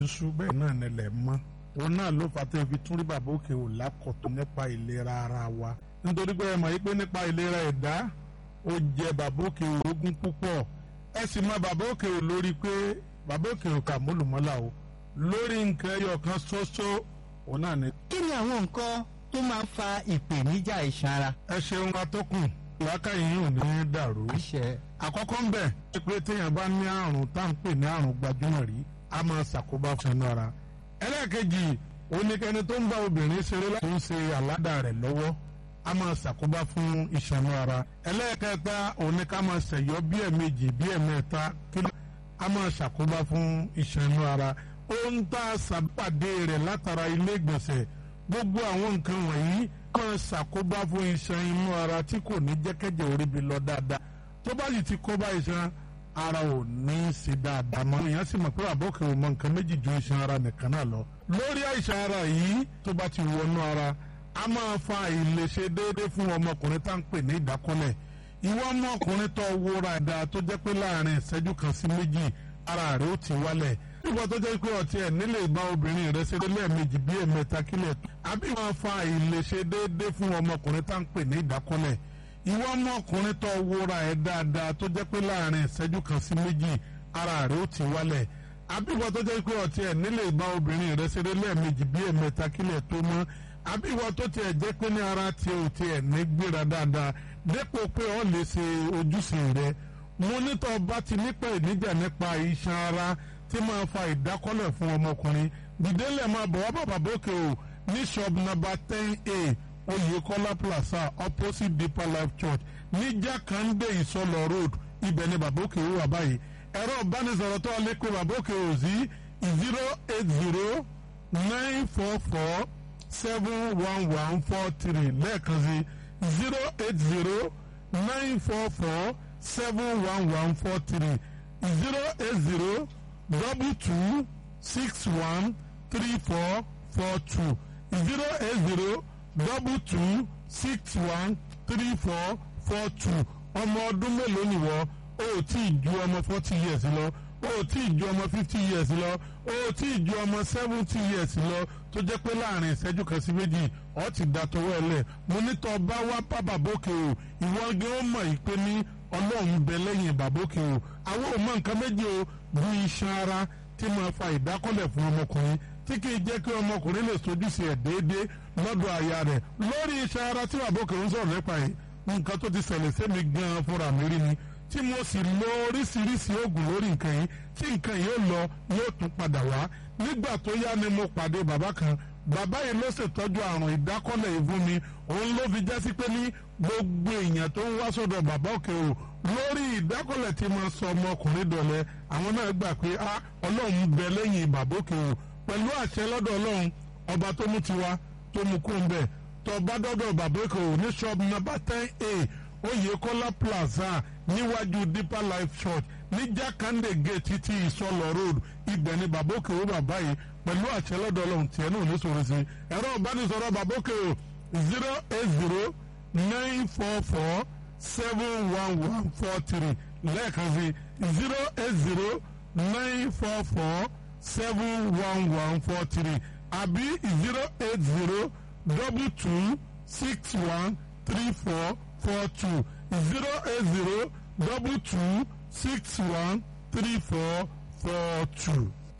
iṣu bẹ́ẹ̀ náà nílẹ̀ mọ́ òun náà ló fà tó fi tún rí bàbá òkè ò lákọ̀tún nípa ìlera ara wa nítorí pé ẹ mọ̀ pé nípa ìlera ẹ̀dá ó jẹ bàbá òkè ò ogún púpọ̀ ẹ sì mọ bàbá òkè ò lórí pé bàbá òkè ò kà mọ́lùmọ́là o lórí nǹkan ẹyọ kan ṣoṣo òun náà ni. kí ni àwọn nǹkan tó máa ń fa ìpèníjà iṣan ara. ẹ ṣeun atọ́kùn làákàyè yìí ò ní dàrú. àṣẹ. àkọ́kọ́ ń bẹ̀ pé téèyàn bá ní àrùn tá à ń pè ní àrùn gbajúmọ̀ rí a máa ṣàkóbá fún inú ara. ẹlẹ́ẹ̀kejì oníkẹ́ni tó ń bá obìnrin ṣeré láti ń ṣe àládà rẹ̀ lọ́wọ́ a máa ṣàkóbá fún iṣan inú ara. ẹlẹ́ẹ̀kẹta oníká máa ṣẹ̀yọ́ bí ẹ̀mejì bí ẹ̀mẹ́ta kí a máa ṣàkóbá fún iṣan inú ara. ohun tá a ṣàpàdé rẹ̀ látara ilé ìgbọ̀nsẹ̀ gbogbo àwọn nǹkan wọ̀nyí máa ṣàkóbá fún iṣan inú ara tí kò ní jẹ́kẹ́jẹ́ orí bi lọ dáadáa tó bá sì ti kóbá iṣan ara ò ní í ṣe dáadáa mọ́ èèyàn sì mọ̀ pé àbọ̀kẹ́ ò mọ nǹkan méjì ju iṣan ara nìkan náà lọ lórí àìsàn ara yìí tó bá ti wọnú ara a máa fa àìlèṣe déédéé fún ọmọkùnrin tá à ń pè ní ìdákọ́lẹ̀ ìwọ ọmọkùnrin tó wúra ẹ̀dá tó jẹ́ pé láàrin ìṣẹ́jú kan sí méjì ara rẹ̀ ó ti wálẹ̀ nígbà tó jẹ́ pé ọtí ẹ̀ nílé ìbá obìnrin rẹ̀ ṣe lẹ́ẹ̀mejì bí ẹ̀mẹ́ta kílẹ̀ àbí máa fa àìlèṣe déédéé fún ọmọkùnrin tá à ń pè ní ìdákọ́lẹ̀ ìwọ ọmọkùnrin tó wúra ẹ̀ dáadáa tó jẹ́ pé láàrin ìṣẹ́jú kan sí méjì ara rẹ̀ ó ti wálẹ̀ àbí ìwọ tó jẹ́ pé ọtí ẹ̀ nílé ìbá obìnrin rẹ̀ ṣe lẹ́ẹ̀mejì bí ẹ̀mẹ́ta kílẹ̀ tó mọ́ àbí ìwọ tó tiẹ̀ jẹ́ pé ní ara tiẹ̀ ò tiẹ̀ ní gbéra dáadáa dépò pé ọ lè ṣe ojúṣe rẹ̀ mo nítọ́ bá ti nípa ìníjà nípa iṣan ara tí máa fa ìdákọ́lẹ̀ fún ọmọkùnrin dìdélẹ̀ máa bọ̀ wá bàbá bókè o ní shop number ten a Oyèkọ́lá plaza opposite Deeper Life Church ní Jákàndé Ìsọlọ road ibẹ̀ ni bàbá òkè wà báyìí ẹ̀rọ ìbánisọ̀rọ̀ tó lè kó bàbá òkè o sí zero eight zero nine four four seven one one four three lẹ́ẹ̀kan sí zero eight zero nine four four seven one one four three zero eight zero double two six one three four four two zero eight zero double two six one three four four two ọmọ ọdún mélòó nìwọ o ò tí ì ju ọmọ forty years lọ o ò tí ì ju ọmọ fifty years lọ o ò tí ì ju ọmọ seventy years lọ tó jẹ́ pé láàrin ìṣẹ́jú kan sí méjì ọ ti da tọwọ́ ẹ lẹ̀ mo ní tọ́ bá wá bá bàbókè o ìwọ gé ó mọ̀ yìí pé ní ọlọ́run bẹ lẹ́yìn bàbókè o àwọn ò mọ nǹkan méjì o bu iṣan ara tí máa fa ìdákọ́lẹ̀ fún ọmọkùnrin tí kì í jẹ́ kí ọmọkùnrin lè sojúṣe ẹ̀ déédéé lọ́dọ̀ aya rẹ̀ lórí iṣan ara tí bàbókè ń sọ̀rọ̀ nípa yìí nǹkan tó ti ṣẹlẹ̀ sẹ́mi gan-an fúnra mi rí ni tí mo sì lo oríṣiríṣi oògùn lórí nǹkan yìí tí nǹkan yìí ó lọ yóò tún padà wá nígbà tó yá ni mo pàdé bàbá kan bàbá yìí ló ṣètọ́jú àrùn ìdákọ́lẹ̀ yìí fún mi òun ló fi jásí pé ní gbogbo èèyàn tó ń wá sọ́dọ̀ bàbá òkè o lórí ìdákọ́lẹ̀ tí mo sọ ọmọkùnrin dọ̀lẹ́ àwọn náà gbà pé a ọlọ́run bẹ lẹ́yìn bàbá òkè o pẹ̀lú àṣẹ lọ́dọ̀ ọlọ́run ọba tó mú tiwa tó mú kó ń bẹ̀ tó bá dọ́dọ̀ bàbá òkè o ní ṣọ́ọ̀bù nọ́mbà ten a Oyèkọ́lá plaza níwájú Deeper Life Church ní Jákàndé gate títí ìsọlọ road ibẹ̀ ni bàbá òkè o bàbá yìí pẹ̀lú àṣẹ lọ́dọ̀ ọlọ́run tiẹ̀ náà ní sọ̀rọ̀ sí ẹ̀rọ ìbánisọ̀rọ̀ bàbá òkè o zero eight zero nine four four seven one one four three lẹ́ẹ̀kan sí zero eight zero nine four four seven one one four three àbí zero eight zero double two six one three four four two zero eight zero double two six one three four four two.